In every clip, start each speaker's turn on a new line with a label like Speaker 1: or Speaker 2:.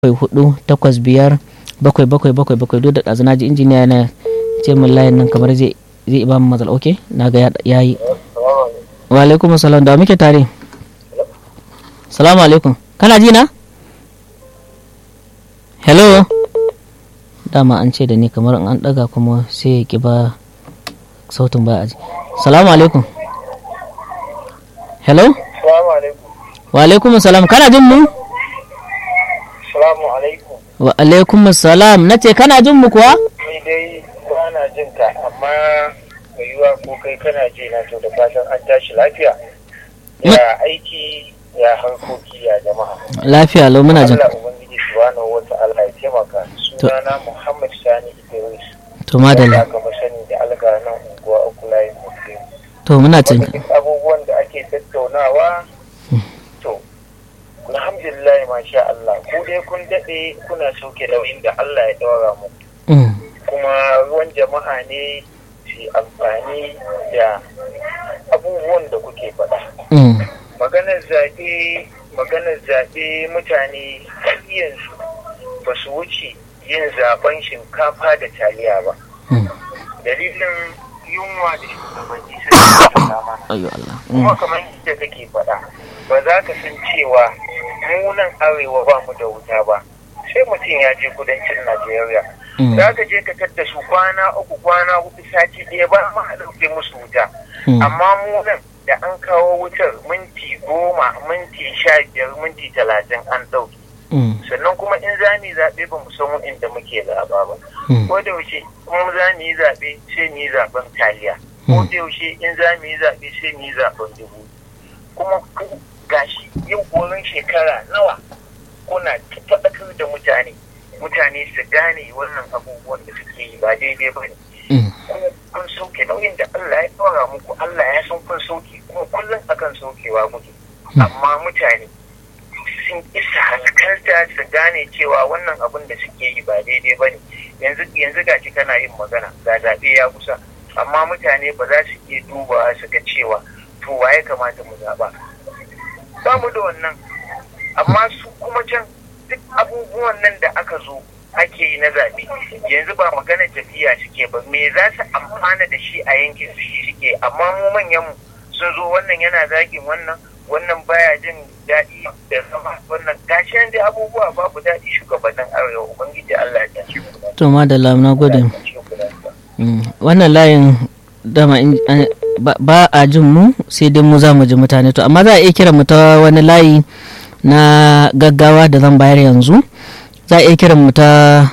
Speaker 1: bakwai hudu takwas biyar bakwai bakwai bakwai bakwai duk da ɗazu na ji injiniya na ce min layin nan kamar zai zai ba mu matsala ok na ga ya yi wa alaikum salam da muke tare salamu alaikum kana ji na hello dama an ce da ni kamar an daga kuma sai ya ki ba sautin ba a ji salamu alaikum hello
Speaker 2: Salamu alaikum.
Speaker 1: wa alaikum salam kana jin mu
Speaker 2: Salamu alaikum.
Speaker 1: wa alaikum salam na ce kana jin mu kuwa
Speaker 2: Ni dai ba na jin ka amma mai yiwa ko kai kana ji na to da fatan an tashi lafiya. Ya aiki ya harkoki ya jama'a.
Speaker 1: lafiya lau muna jin
Speaker 2: Allah Ubangiji subhanahu wa ta'ala ya taimaka. Sunana Muhammad Sani Idris.
Speaker 1: to madalla
Speaker 2: Aka fi sani da alga nan unguwa uku layin Muslim.
Speaker 1: to muna jin
Speaker 2: Wanda duk abubuwan da ake tattaunawa to alhamdulillah masha Allah ku dai kun daɗe kuna sauke nauyin da Allah ya ɗaura mu
Speaker 1: Mm,
Speaker 2: kuma ruwan jama'a ne su amfani da abubuwan da kuke faɗa
Speaker 1: mm,
Speaker 2: maganar zaɓe maganar zaɓe mutane yanzu ba su wuce yin zaɓen shinkafa da taliya ba
Speaker 1: mm.
Speaker 2: dalilin yunwa da shugabanni sai su mana
Speaker 1: Ayyo Allah.
Speaker 2: kuma
Speaker 1: Mm,
Speaker 2: kamar yadda kake faɗa ba za ka san cewa mu nan arewa ba mu da wuta ba sai mutum ya je kudancin najeriya
Speaker 1: mm,
Speaker 2: za ka je ka tadda su kwana uku kwana hudu sati ɗaya ba ma a ɗauke musu wuta
Speaker 1: mm,
Speaker 2: amma mu nan da an kawo wutar minti goma minti sha biyar minti talatin an ɗauke
Speaker 1: mm,
Speaker 2: sannan kuma in za mu yi zaɓe ba mu san inda muke zaɓa ba
Speaker 1: mm,
Speaker 2: ko da yaushe in za mu yi zaɓe sai mu yi zaɓen taliya ko
Speaker 1: Mm.
Speaker 2: da yaushe in za mu yi zaɓe sai mu yi zaɓen dubu kuma ku gashi yau wurin shekara nawa kuna faɗakar da mutane mutane su gane wannan abubuwan da suke yi ba daidai ba ne
Speaker 1: mm,
Speaker 2: kuma kun sauke nauyin da Allah ya ɗora muku Allah ya san kun sauke kuma kullum akan saukewa muke amma mutane sun isa hankalta su gane cewa wannan abin da suke yi ba daidai ba ne yanzu yanzu gashi kana yin magana ga zaɓe ya kusa amma mutane ba za su iya dubawa su ga cewa to waye kamata mu zaɓa ba mu da wannan amma su kuma can duk abubuwan nan da aka zo ake yi na zaɓe yanzu ba magana tafiya suke ba me za su amfana da shi a yankin su shi suke amma mu manyan mu sun zo wannan yana zagin wannan wannan baya jin daɗi da zama wannan gashi nan dai abubuwa babu daɗi shugabannin arewa ubangiji Allah ya tashi ku lafiya.
Speaker 1: to madalla na gode
Speaker 2: Allah ya tashi ku lafiya.
Speaker 1: Mm, wannan layin dama in- an- ba- ba a jin mu sai dai mu za mu ji mutane to amma za a iya kira mu ta wani layi na gaggawa da zan bayar yanzu za a iya kira mu ta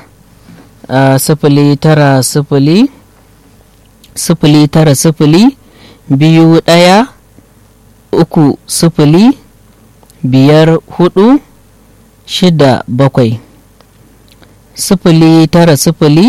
Speaker 1: ah, sifili tara sifili sifili tara sifili biyu ɗaya uku sifili biyar hudu shida bakwai sifili tara sifili